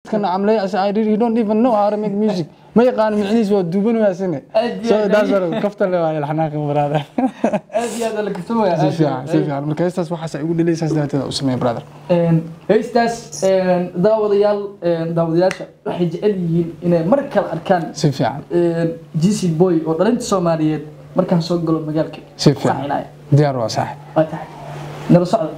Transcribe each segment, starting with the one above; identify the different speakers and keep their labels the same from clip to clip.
Speaker 1: dadkana camlay as I really don't even know how to make music ma yaqaan micnihiis waa duuban waasine
Speaker 2: Aad iyo
Speaker 1: so
Speaker 2: aad
Speaker 1: that's
Speaker 2: ayay-
Speaker 1: what kaftan le waa ilxanaaqi brother
Speaker 2: aad iyo aad la kastamaya
Speaker 1: si fiican si fiican marka heestaas waxaas ay ugu dhelaysaas darteeda u sameeya brother
Speaker 2: heystaas daawadayaal daawadayaasha waxay jecel yihiin inay mar kale arkaan
Speaker 1: si fiican
Speaker 2: gc boy oo dhalinta soomaaliyeed markaan soo galo magaalka
Speaker 1: si fiican
Speaker 2: Qacinaya.
Speaker 1: diyaar waa sax
Speaker 2: waa tahay nala socda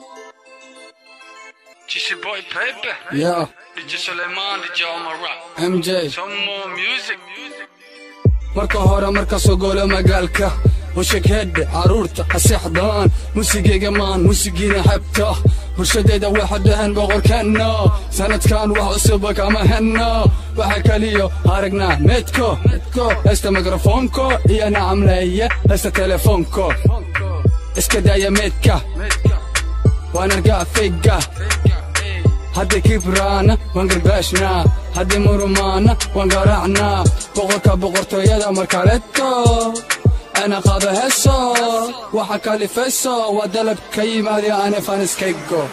Speaker 3: Jesse Boy Paper,
Speaker 1: yeah
Speaker 3: DJ Suleiman, DJ Omar Rock.
Speaker 1: mj
Speaker 3: Some more music.
Speaker 4: marka hore marka soo golo magaalka ushegheedhe caruurta ha seexdaan musigayga maan musigiina xebta bulshadayda waxa dhahan boqorkeenna sanadkan wax cusuba kama henno waxa kaliyo aragnaa meedko heesta mikrofoonko iyo nacamleeye heesta telefoonko iska daaya meedka waan argaa feyga haddii kibraana waan garbaashnaa haddii murumaana waan garaacnaa boqorka boqortooyada markaleto ana qaado heeso waxa kalifayso waa dalab ka yimaadi ane faniskaygo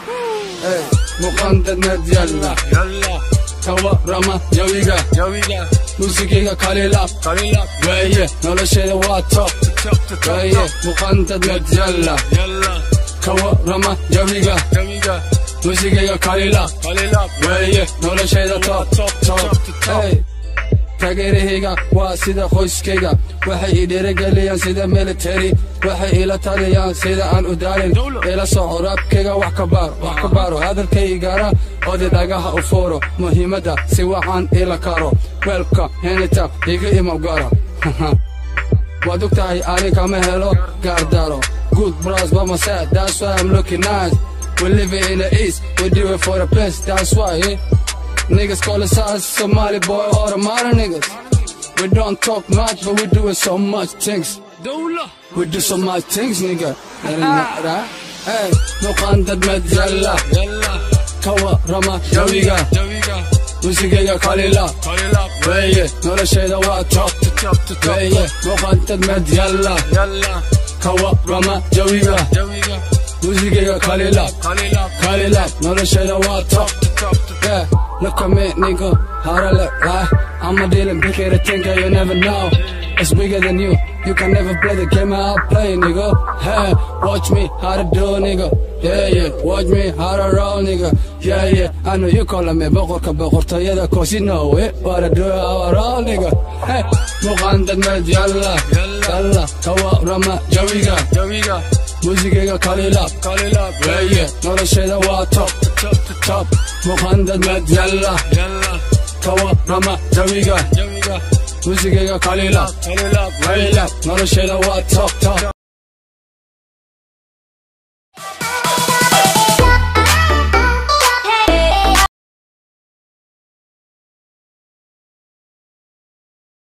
Speaker 4: muqandadnad yalla tawarama jawiga muusigayga kalilab weeye nolosheeda waa top weeye muqandadnad yalla kawarama jawiga muusigayga kalilab weeye nolosheeda top Hey. taageerahayga waa sida qoyskayga waxay ii dhiirigeliyaan sida military waxay ila taliyaan sida aan u daalin ila soco raabkayga wax ka baaro wax ka baaro hadalkaygana odi dhagaha u fuuro muhiimadda si waxaan ila karo weelka henita iga imawgara waad og tahay ani kama helo gaardaro good bros by my side that's why I'm looking nice we live in the east we do it for the best that's why eh? Niggas call us us Somali boy or the modern niggas. We don't talk much, but we doing so much things. We do so much things, nigga. Hey, no qandad madjalla. Kawa rama jawiga. Musigiga kalila. Weye, noloshayda waa top. Weye, no qandad madjalla. Kawa rama jawiga. Musigiga kalila. Kalila, noloshayda waa top. Yeah, look at me, nigga. How to look, right? I'm a dealing bigger to think you never know. It's bigger than you. You can never play the game I'll play, nigga. Hey, watch me how to do, nigga. Yeah, yeah. Watch me how to roll, nigga. Yeah, yeah. I know you calling me boqorka boqortooyada cause you know it. What I do, how I roll, nigga. Hey, muqandad med yalla. Yalla. Kawa rama jawiga. Muusigayga kalilab. Weeye, noloshayda waa top. Top. Muqandad med yalla. Kawa rama jawiga. Muusigayga kalilab. Weeye, noloshayda waa top. Top.